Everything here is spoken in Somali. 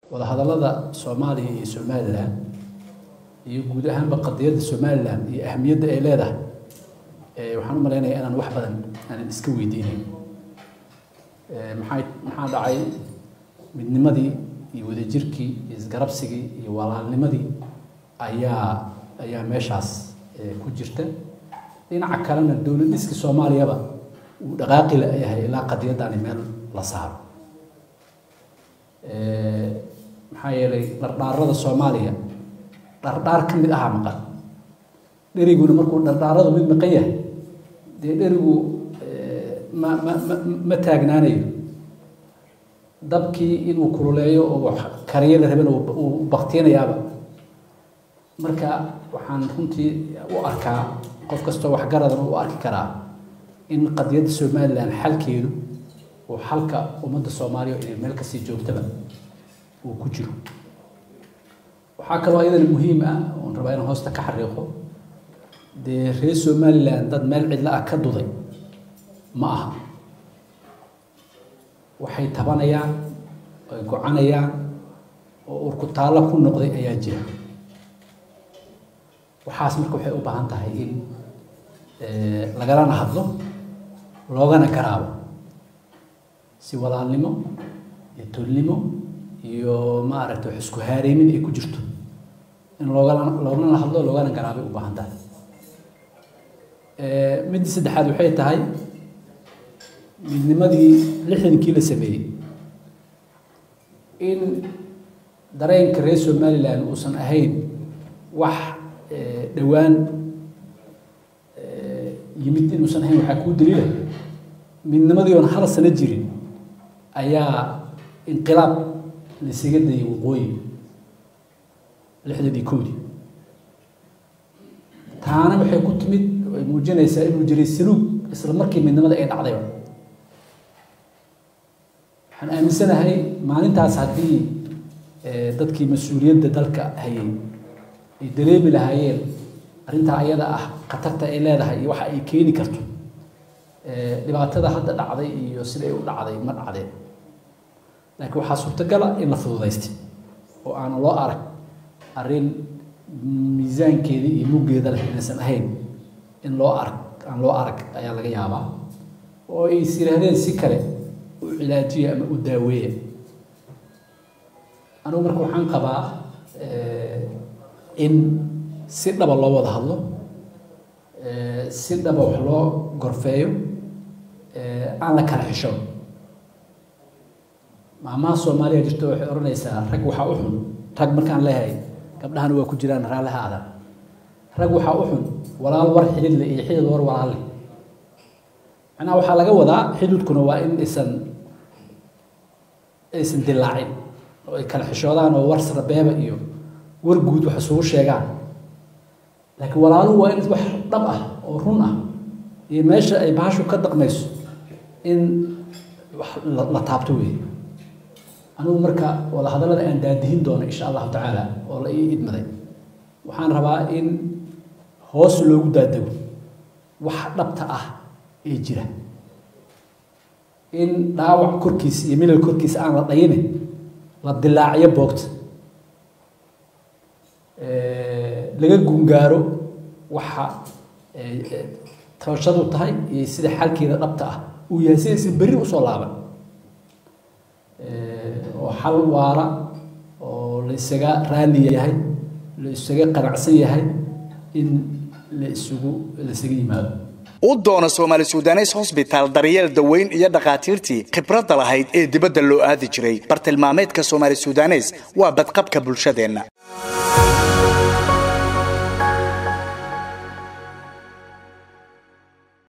wadahadallada soomaaliya iyo somalilan iyo guud ahaanba qadiyadda somalilan iyo ahamiyadda ay leedahay waxaan u malaynayaa inaan wax badan aanan iska weydiinayn maxay maxaa dhacay midnimadii iyo wadajirkii iyo isgarabsigii iyo walaalnimadii ayaa ayaa meeshaas ku jirta dhinaca kalena dowlad dhiska soomaaliyaba uu dhaqaaqi la yahay ilaa qadiyaddaani meel la saaro maxaa yeelay dhardhaarada soomaaliya dhardhaar ka mid ahaa maqan dheriguna markuu dhardhaaradu mid maqan yahay dee dherigu ma ma ma ma taagnaanayo dabkii inuu kululeeyo oo kariyo la rabana uu baktiyanayaaba marka waxaan runtii u arkaa qof kastoo waxgaradan u arki karaa in qadiyadda somalilan xalkeedu uu xalka ummadda soomaaliya inay meel kasii joogtaba uu ku jiro waxaa kaloo iyadana muhiim ah oon rabaa inaan hoosta ka xariiqo dee reer somalilan dad meel cidla ah ka duday ma aha waxay tabanayaan ay gocanayaan oo urkutaallo ku noqday ayaa jira waxaas marka waxay u baahan tahay in lagalana hadlo loogana garaabo si walaalnimo iyo tolnimo iyo maaragtay wax isku haareymin ay ku jirto in loogala loogana hadlo loogana garaabay u baahan tahay midda saddexaad waxay tahay midnimadii lixdankii la sameeyey in dareenka reer somalilan uusan ahayn wax dhowaan yimid inuusan ahayn waxaa kuu daliila midnimadii oon hal sano jirin ayaa inqilaab laisaga dayay waqooyi lixdan iyo kowdii taana waxay ku timid ay muujinaysaa inuu jiray saluug isla markii midnimada ay dhacdayba waxaan aaminsanahay maalintaas haddii dadkii mas-uuliyadda dalka hayay ay dareemi lahaayeen arrintaa ayada ah khatarta ay leedahay iyo waxa ay keeni karto dhibaatada hadda dhacday iyo siday u dhacday ma dhacdeen laakiin waxaa suurtagala in la fududaystay oo aanan loo arag arrin miisaankeedii iyo muggeeda leh inaysan ahayn in loo arag aan loo arag ayaa laga yaabaa oo ay is yidhaahdeen si kale u cilaajiya ama u daaweeya anigu marka waxaan qabaa in si dhaba loo wada hadlo si dhaba wax loo gorfeeyo aan la kala xisho maamaha soomaaliya jirto waxay odhanaysaa rag waxaa u xun rag markaan leeyahay gabdhahana waa ku jiraan raalliha adan rag waxaa u xun walaal war xididle iyo xidid war walaalle macnaha waxaa laga wadaa xididkuna waa in aysan aysan dilaacin oo ay kala xishoodaan oo war srabeeba iyo war guud wax isugu sheegaan laakiin walaaluhu waa in wax dhab ah oo run ah iyo meesha ay bahashu ka daqmayso in wax la taabto weeye anigu marka wada hadallada aan daadihin doono insha allahu tacaala oo la ii idmaday waxaan rabaa in hoos loogu daadego wax dhabta ah ee jira in dhaawac korkiisa iyo milal korkiisa aan la dhayine la dilaaciyo boogta laga gungaaro waxa tabashadu tahay iyo sida xalkeeda dhabta ah uu yahay sidaysan berri usoo laaban oo xal waara oo la isaga raali yahay la isaga qanacsan yahay in la isugu la isaga yimaado u doono soomaali sudanes hosbitaal daryeel daweyn iyo dhakhaatiirtii khibradda lahayd ee dibadda loo aadi jiray bartilmaameedka soomaali sudanes waa badqabka bulshadeenna